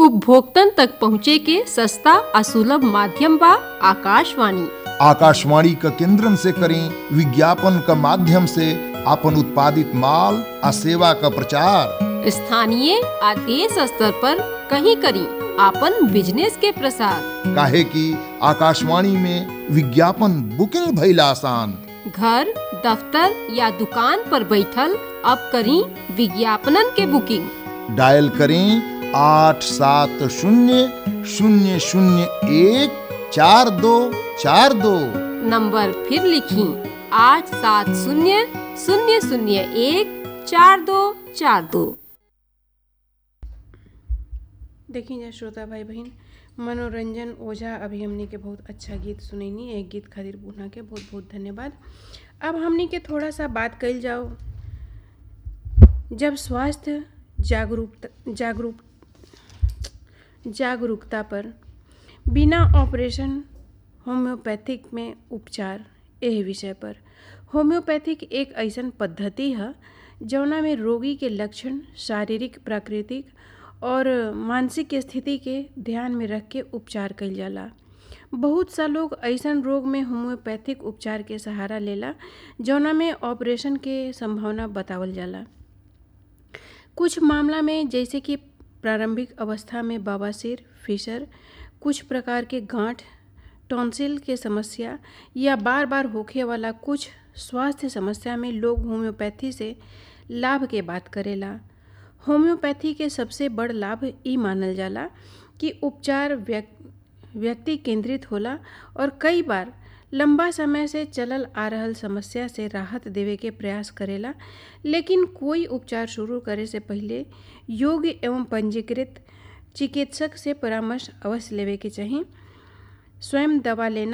उपभोक्तन तक पहुँचे के सस्ता और सुलभ माध्यम बा आकाशवाणी आकाशवाणी क केंद्रन से करें विज्ञापन क माध्यम से अपन उत्पादित माल आ सेवा क प्रचार स्थानीय आ देश स्तर पर कहीं करी आपन बिजनेस के प्रसार काहे कि आकाशवाणी में विज्ञापन बुकिंग भइल आसान घर दफ्तर या दुकान पर बैठल अब करी विज्ञापनन के बुकिंग डायल करें आठ सात शून्य शून्य शून्य एक चार दो चार दो नंबर फिर लिखी आठ सात शून्य शून्य शून्य एक चार दो चार दो देखी जा श्रोता भाई बहन मनोरंजन ओझा अभी हमनी के बहुत अच्छा गीत सुनैनी एक गीत खातिर बुना के बहुत बहुत धन्यवाद अब हमनी के थोड़ा सा बात कइल जाओ जब स्वास्थ्य जागरूकता जागरूक जागरूकता पर बिना ऑपरेशन होम्योपैथिक में उपचार एह विषय पर होम्योपैथिक एक ऐसन पद्धति है जौना में रोगी के लक्षण शारीरिक प्राकृतिक और मानसिक स्थिति के ध्यान में रख के उपचार कइल जाला बहुत सा लोग ऐसन रोग में होम्योपैथिक उपचार के सहारा लेला जौना में ऑपरेशन के संभावना बतावल जाला कुछ मामला में जैसे कि प्रारंभिक अवस्था में बवासीर फिशर कुछ प्रकार के गांठ टॉन्सिल के समस्या या बार बार होखे वाला कुछ स्वास्थ्य समस्या में लोग होम्योपैथी से लाभ के बात करेला होम्योपैथी के सबसे बड़ लाभ ई मानल जाला कि उपचार व्यक्ति केंद्रित होला और कई बार लंबा समय से चलल आ रहल समस्या से राहत देवे के प्रयास करेला लेकिन कोई उपचार शुरू करे से पहले योग्य एवं पंजीकृत चिकित्सक से परामर्श अवश्य लेवे के चाहिए स्वयं दवा लेना